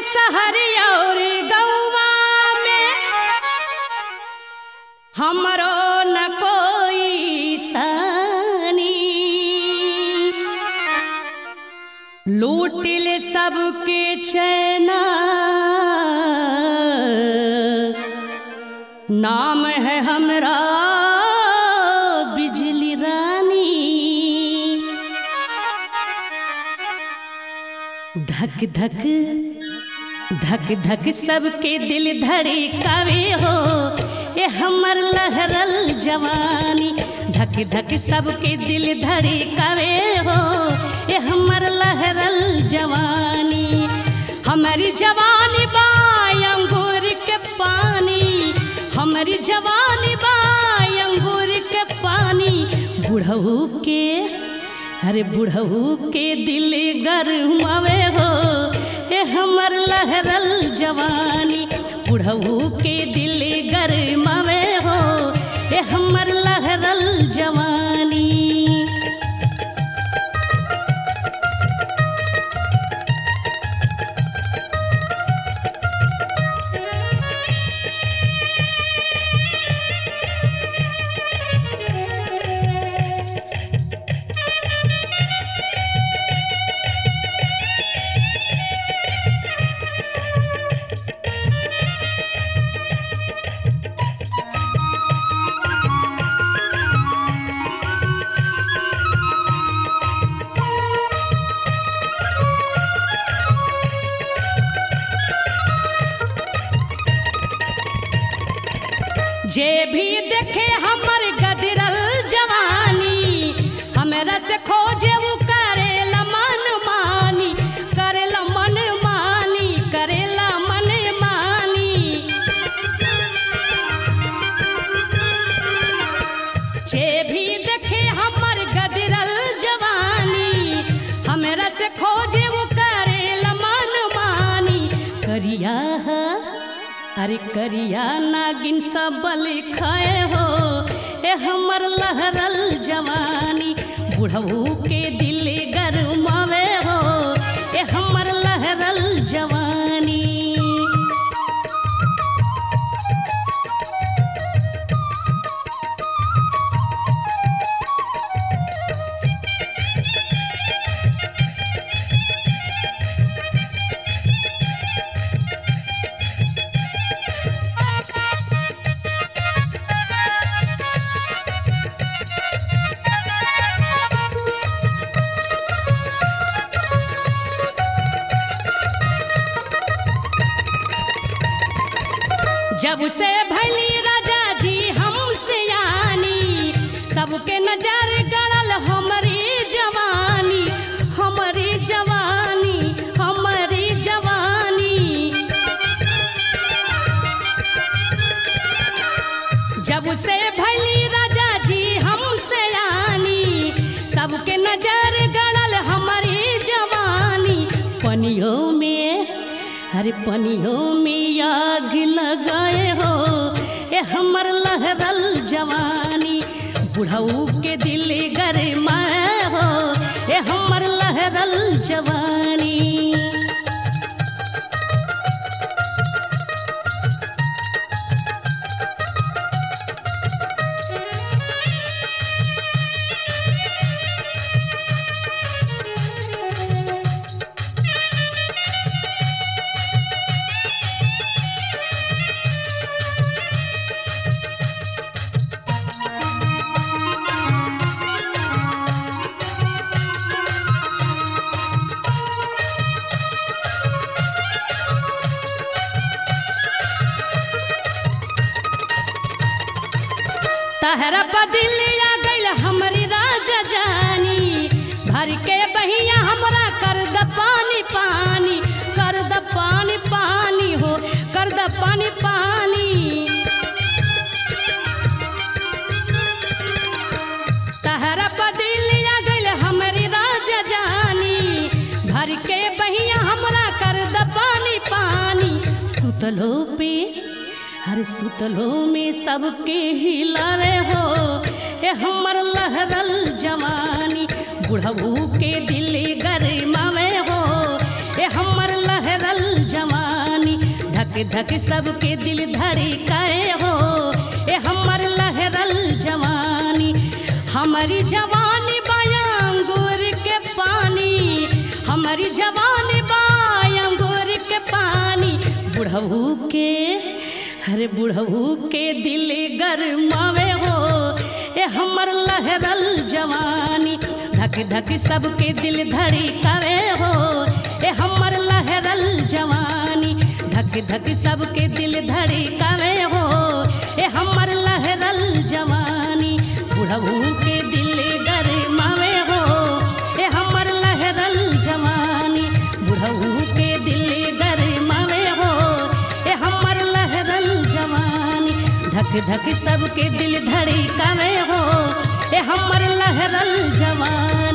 शहर और गौवा में हमरो न कोई सानी लूटिल सबके चैना नाम है हमरा बिजली रानी धक धक धक धक सबके दिल धड़कावे हो ए हमर लहरल जवानी धक धक सबके दिल धड़कावे हो ए हमर लहरल जवानी हमारी जवानी बा अंगूर के पानी हमारी जवानी बा अंगूर के पानी बुढ़ऊ के अरे बुढ़ऊ के दिल गरमावे हो ए हमर लहरल जवानी बुढ़ऊ के दिल गरमावे हो ए हमर लहरल जवानी जे भी देखे हमर गदरल जवानी हमरा से खोजे वो करेला मन मानी करेला मन मानी करेला मन मानी जे भी देखे हमर गदरल जवानी हमरा से खोजे वो करेला मन मानी करिया है अरे करिया नागिन सबल खाए हो ए हमर लहरल जवानी बुढ़ऊ के दिल गरमावे हो ए हमर लहरल जवानी जब से भली राजा जी हमसे यानी सबके नजर गड़ल हमारी जवानी हमारी जवानी हमारी जवानी जब से भली राजा जी हमसे यानी सबके नजर गड़ल हमारी जवानी पनियों में हरे पनियों में आग लगाए हो ए हमर लहरल जवानी बुढ़ऊ के दिल गरमाए हो ए हमर लहरल जवानी तहरा बदिल आ गइल हमरी राजा जानी भर के बहिया हमरा कर द पानी पानी कर द पानी पानी हो कर द पानी पानी तहरा बदिल आ गइल हमरी राजा जानी भर के बहिया हमरा कर द पानी पानी सुतलो पे हर सुतलो में सबके हिलावे हो ए हमर लहरल जवानी बुढ़ऊ के दिल गरमावे हो ए हमर लहरल जवानी धक धक सबके दिल धड़काए हो ए हमर लहरल जवानी हमारी जवानी बायांगूर के पानी हमारी जवानी बायांगूर के पानी बुढ़ऊ के अरे बुढ़ऊ के दिल गरमावे हो ए हमर लहरल जवानी धक धक सबके दिल धड़कावे हो ए हमर लहरल जवानी धक धक सबके दिल धड़कावे हो ए हमर लहरल जवानी बुढ़ऊ के दिल गरमावे हो ए हमर लहरल जवानी बुढ़ऊ के दिल गरमावे हो ए हमर लहरल जवानी धक धक सबके दिल धड़कावे हो ए हमर लहरल जवानी